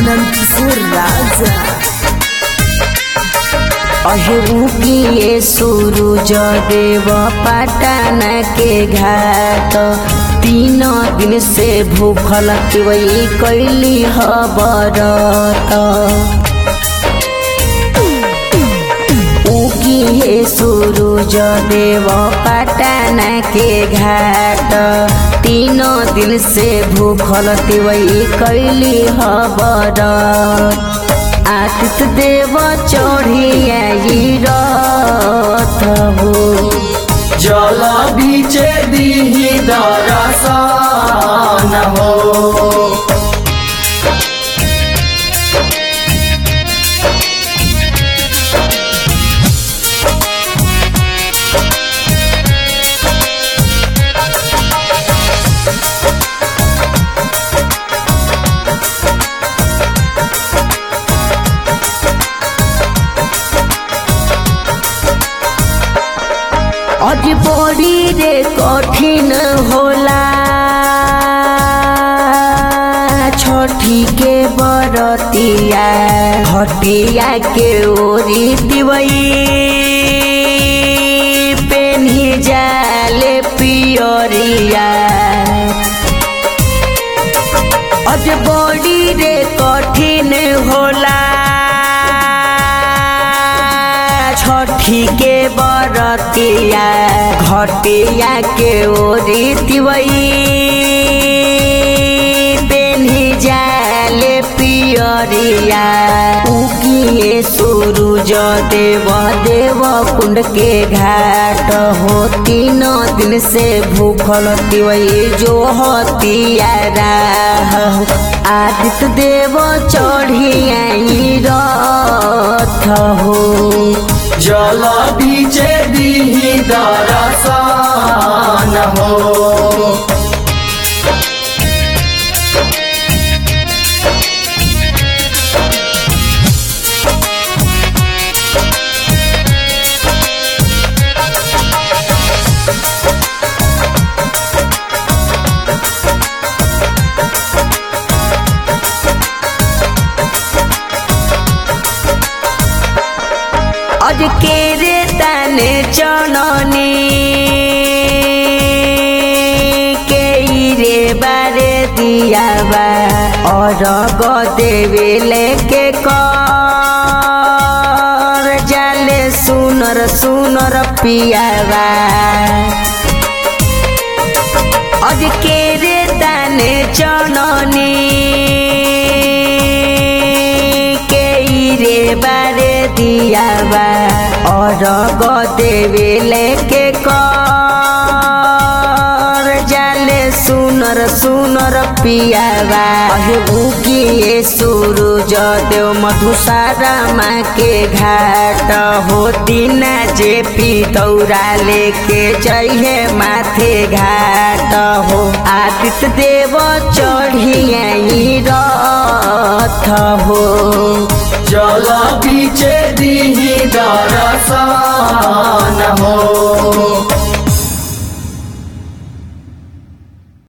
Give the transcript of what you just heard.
आनंद किशोर राजा अहिबुकिए सूरज देव पटन के घाट तीन दिन से भूखल तिवई कैली हबरत उगिए सूरज देव पटन के घाट तीनों दिन से भूखल तिवई कैली हबरत आतित देव चढ़ियाई रथ हो जल बीचे दीही दरसन हो अज बड़ी रे कठिन होला छठी के बरतिया हटिया के ओरी दिवई पेन्ही जाले पियरिया अज बड़ी रे कठिन होला छठी के बरतिया घटिया के ओरी तिवई पेन्ही जाले पियरिया उगिए सूरज देव देव कुंड के घाट हो तीनों दिन से भूखल तिवई जो हतिया राह आदित्य देव चढ़ियाई रथ हो जल बीचे दीही दरसन हो अज के रे तने चननी के रे बारे दिया बा और गो देवे लेके कर जाले सुनर सुनर पियावा अज के रे तने चननी के रे बारे दिया बा और गो देवे लेके कर जाले सुनर सुनर पियावा उगिए सूरज देव मधुसारा माँ के घाट होती न जे पी दौरा लेके जइहे माथे घाट हो आदित्य देव चढ़ियाई रथ हो जल बीचे दीही दरसन हो